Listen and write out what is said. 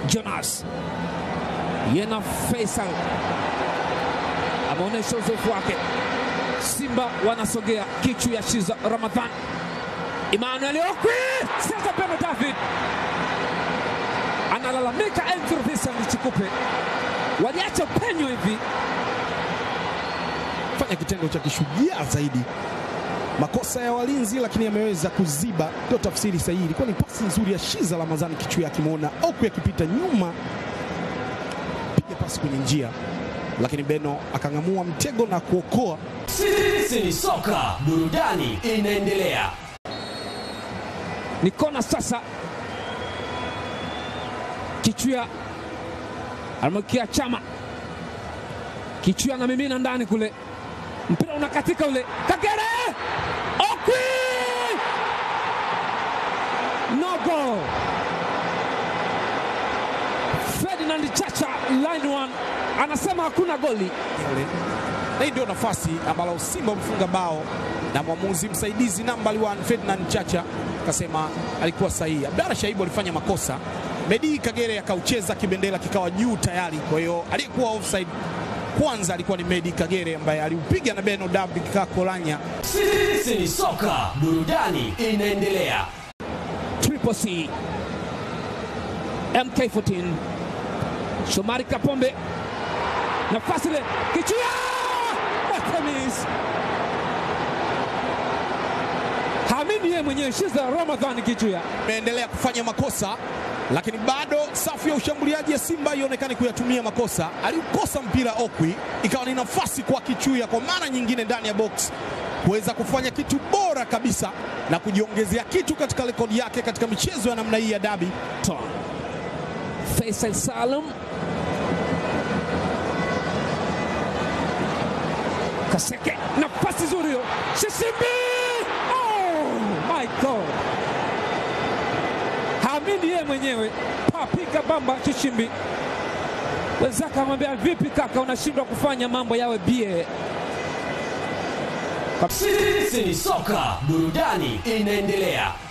Jonas Yena Faisal ameonyesha uzoefu wake. Simba wanasogea kichu ya Shiza Ramadhan. Emmanuel Okwi sasa peno David analalamika. Andrew Vincent Chikupe waliacha penyo hivi, fanya kitendo cha kishujaa zaidi. Makosa ya walinzi, lakini ameweza kuziba, ndio tafsiri sahihi. Ilikuwa ni pasi nzuri ya Shiza Ramadhani kichwa, akimwona Okwi akipita nyuma, piga pasi kwenye njia, lakini Beno akang'amua mtego na kuokoa. Sisi ni soka, burudani inaendelea. ni kona sasa. Kichwa anamwekea Chama, Kichwa anamimina ndani kule, mpira unakatika ule, Kagere Okwi, no goal. Ferdinand Chacha line one anasema hakuna goli. Na hii ndio nafasi ambalo Simba mfunga bao na mwamuzi msaidizi nambari 1 Ferdinand Chacha akasema alikuwa sahihi. Abdalla Shaibu alifanya makosa, Medi Kagere akaucheza kibendera kikawa juu tayari. Kwa hiyo aliyekuwa offside kwanza alikuwa ni Medi Kagere ambaye aliupiga na Beno David Kakolanya. Sisi ni soka, burudani inaendelea. Triple C MK14 Shomari Kapombe nafasi ile Kichua Atamis hamini yeye mwenyewe Shiza Ramadhani Kichua Ameendelea kufanya makosa, lakini bado safu ya ushambuliaji ya Simba ionekani kuyatumia makosa. Aliukosa mpira Okwi, ikawa ni nafasi kwa Kichuya kwa mara nyingine ndani ya box kuweza kufanya kitu bora kabisa na kujiongezea kitu katika rekodi yake katika michezo ya namna hii ya dabi. Ton Faisal Salum Kaseke nafasi nzuri hiyo Shisimbi oh my god hamini yeye mwenyewe papika bamba Shishimbi wenzake amwambia vipi kaka unashindwa kufanya mambo yawe bie Sisi ni soka, burudani inaendelea.